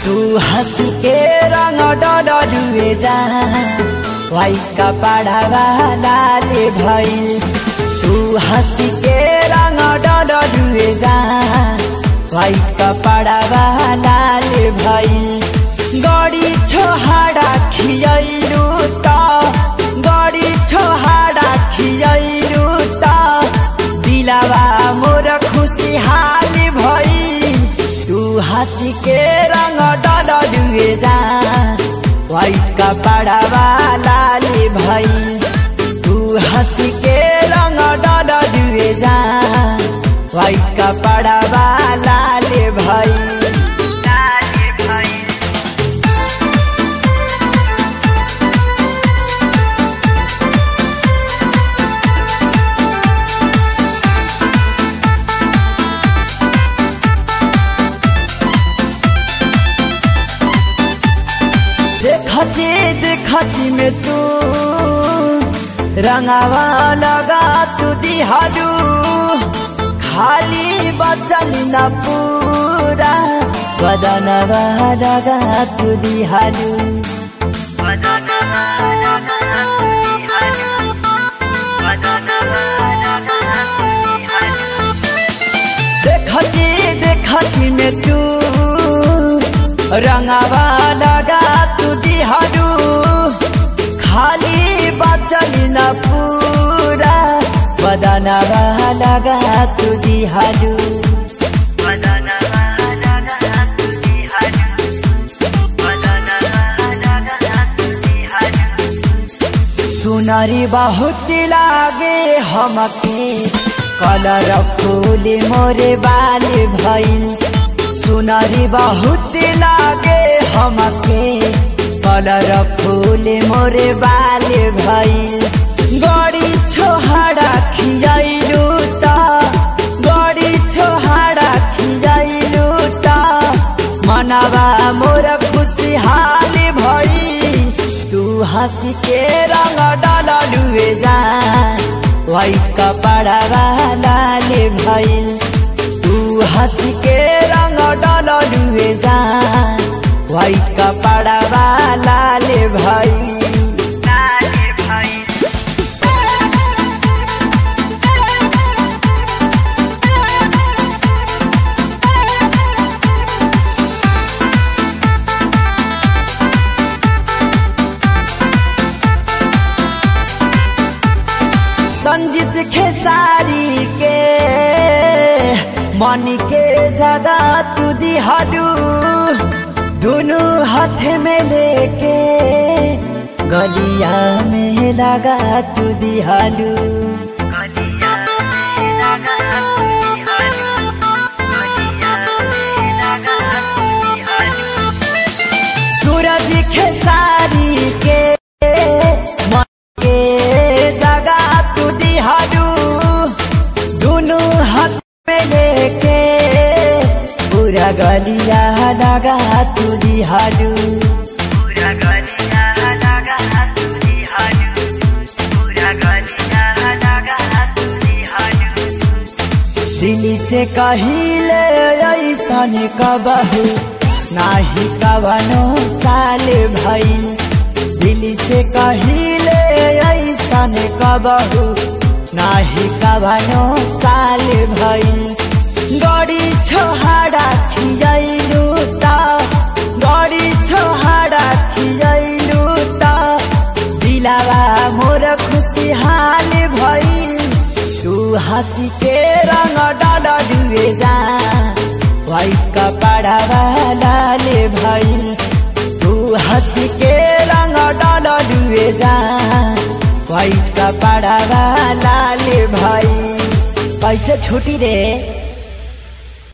तू हंस के रंग डडलुए जा वाइट कपड़ा लाल भइल तू हंस के रंग डडलुए जा वाइट कपड़ा लाल भइल गड़ी छोहाड़ा खियलू त गड़ी छोहाड़ा खियलू त दिलावा मोर खुशहाल भई तू हंस के रंग डलुए जा वाइट कपड़ा लाल भई तू हंस के रंग डलुए जा वाइट कपड़ा लाल भई लाल भई देखती देखती में तू रंगावा लगा तू दिहालू खाली बचल न पूरा बदनवा लगा तू दिहालू देखती देखती में तू रंगावा लगा तू दिहालू खाली बचल न पूरा बदनवा लगा तू दिहालू सुनरी बहुत लागे हमके कलर फूल मोरे बाल भइल सुनरी बहुत लागे हमके कलर फूल मोरे बाल भइल गड़ी छोहाड़ा खियलू त गड़ी छोहाड़ा खियलू त मनवा मोर खुशहाल भई तू हंस के रंग डलुए जा वाइट कपड़ा लाल भइल तू हंस के रंग डलुए जा वाइट कपड़ा लाल भइल लाल भइल संजीत खेसारी के मन के जगह तू दिहालू दोनों हाथ में लेके गलिया में लगा तू दिहालू सूरज खेसारी के मन के जगह तू दिहालू दोनों हाथ में लेके पूरा गलिया लगा तू दिहालू पूरा गलिया लगा तू दिहालू पूरा गलिया लगा तू दिहालू दिल्ली से कहिले ऐसन कबहू नाही कवनो साल भइल दिल्ली से कहिले ऐसन कबहू नाही कवनो साल भइल गड़ी छोहाड़ा खियलू त गड़ी छोहाड़ा खियलू त दिलावा मोर खुशहाल भइल तू हंसी के रंग डलुए जा वाइट कपड़ा लाल भइल तू हंस के रंग डलुए जा वाइट कपड़ा लाल भइल कैसे छुटी रे